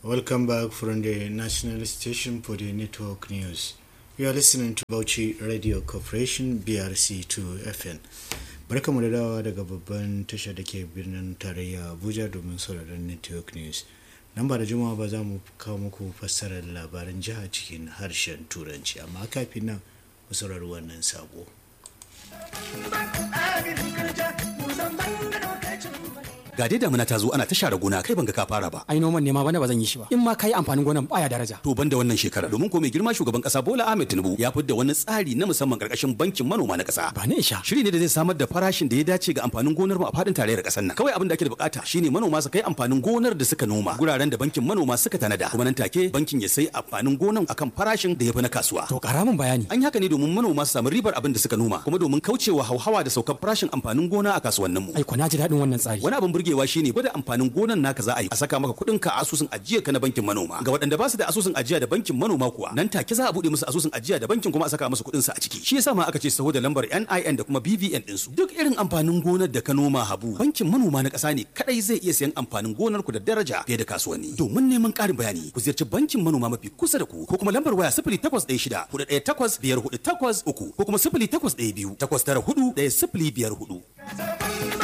Welcome back from the national station for the network news. You are listening to Bauchi Radio Corporation BRC2 FN. Barkamu da dawa daga babban tasha da ke birnin tarayya Abuja domin sauraron network news. Nan ba da juma'a ba za mu kawo muku fassarar labaran jiha cikin harshen Turanci, amma kafin nan mu saurari wannan sako. ga dai damuna ta zo ana ta share gona kai ban ga ka fara ba ai noman ne ma bana ba zan yi shi ba in ma kai amfanin gonan baya daraja to ban da wannan shekara domin ko mai girma shugaban kasa Bola Ahmed Tinubu ya fidda wani tsari na musamman karkashin bankin manoma na kasa ba ne isha shiri ne da zai samar da farashin da ya dace ga amfanin gonar mu a fadin tarayyar kasar nan kawai abin da ake da bukata shine manoma su kai amfanin gonar da suka noma guraren da bankin manoma suka tanada kuma nan take bankin ya sai amfanin gonan akan farashin da ya fi na kasuwa to karamin bayani an yi haka ne domin manoma su samu ribar abin da suka noma kuma domin kaucewa hauhawa da saukar farashin amfanin gona a kasuwannin mu ai ko na ji daɗin wannan tsari wani abin burgewa shine gwada amfanin gonan naka za a yi a saka maka kuɗin ka a asusun ajiya ka na bankin manoma ga waɗanda ba su da asusun ajiya da bankin manoma kuwa nan take za a buɗe musu asusun ajiya da bankin kuma a saka musu kuɗin su a ciki shi yasa ma aka ce saho da lambar NIN da kuma BVN din su duk irin amfanin gonar da ka noma habu bankin manoma na ƙasa ne kadai zai iya sayan amfanin gonar ku da daraja fiye da kasuwanni domin neman ƙarin bayani ku ziyarci bankin manoma mafi kusa da ku ko kuma lambar waya 0816 418 5483 ko kuma 0812 894 1054